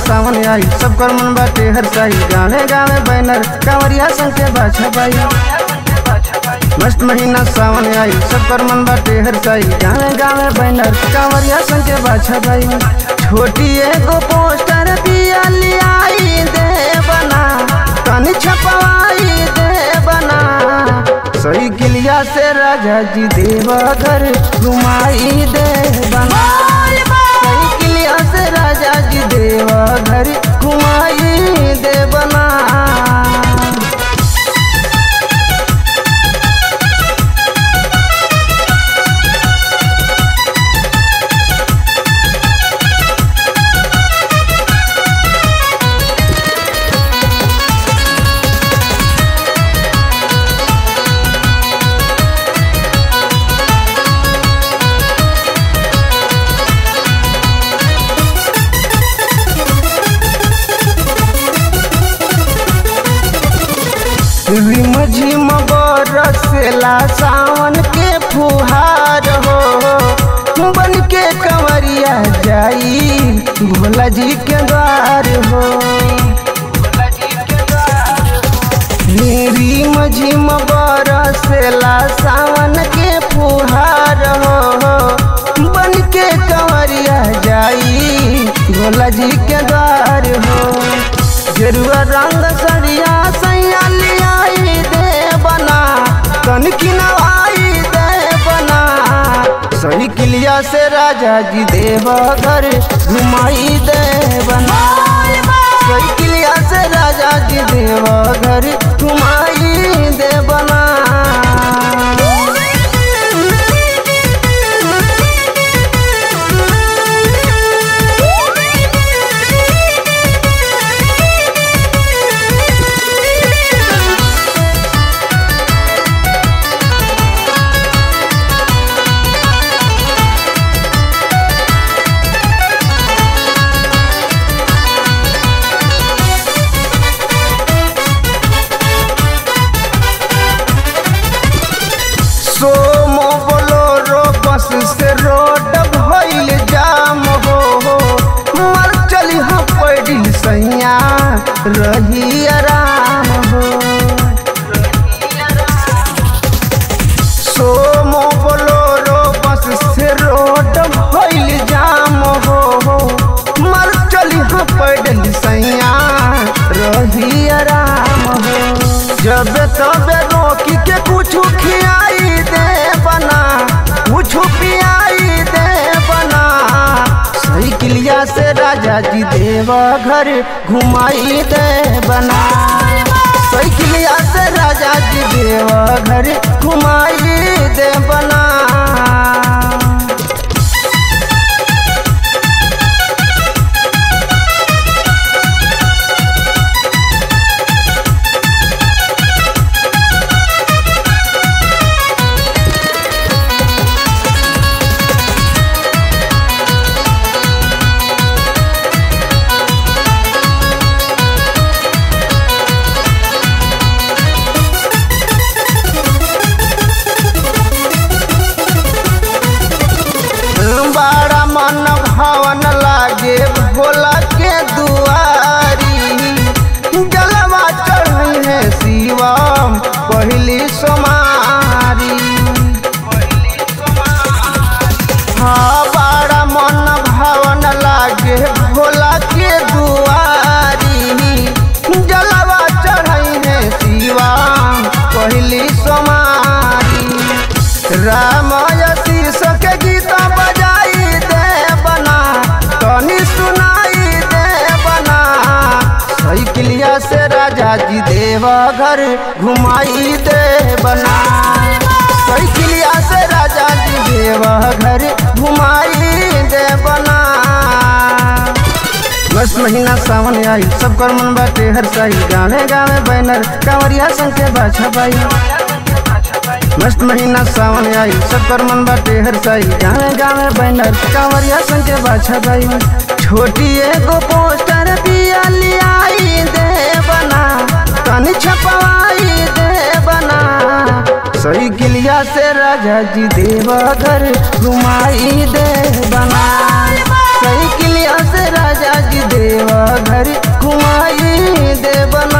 सावन आई सब कर मन बाटे हर साई गावे गावे बैनर कांवरिया संग के बाछा बाई मस्त महीना सावन आई सब कर मन बाटे हर साई गावे गावे बैनर कांवरिया संग के बाछा बाई छोटी एगो पोस्टर दिया लियाई दे बना तनी छपवाई दे बना सही किलिया से राजा जी देवघर घुमाई दे बना सही किलिया से राजा जी देवघर घुमाई दे बना रिम झिम बरसेला सावन के फुहार हो बन के कंवरिया जाई भोला जी के द्वार हो रिम झिम बरसेला सावन के फुहार हो बन के कंवरिया जाई भोला जी के द्वार हो गेरुआ रंग सरिया सैया लियाई दे बना तन किनवाई दे बना सही किलिया से राजा जी देवघर घुमाई दे बना सही किलिया से राजा जी देवघर घुमाई दे बना सोमो बोलोरो बस से रोड भइल जाम हो मर चली हम पैडिल सैया रही आराम हो सोमो बोलोरो बस से रोड भइल जाम हो मर चली हम पैडिल सैया रही आराम हो जब तबे रोकी के कुछ खियाई दे बना कुछ पियाई दे बना सही किलिया से राजा जी देवघर घुमाई दे बना सही किलिया से राजा जी देवघर घुमाई दे बना बड़ा मन भवन लागे भोला के दुआरी जलवा चढ़ी है शिवम पहली सोमारी हाँ बड़ा मन भवन लागे भोला के दुआरी जलवा चढ़ी है शिवम पहली सोमारी रामय शीर्ष के गीता बजाई दे बना तनी सुनाई दे बना सही किलिया से राजा जी देवघर घुमाई दे बना सही किलिया से राजा जी देवघर घुमाई दे बना बस महीना सावन आई सब कर मन बाटे हर साई गावे गावे बैनर कांवरिया संग के बाछा बाई मस्त महीना सावन आई सब कर मन बाटे हर साई गावे गावे बैनर कांवरिया संग के बाछा बाई छोटी एगो पोस्टर दिया लियाई दे बना तनी छपवाई दे बना सही किलिया से राजा जी देवघर घुमाई दे बना सही किलिया से राजा जी दे देव घरी घुमाई देव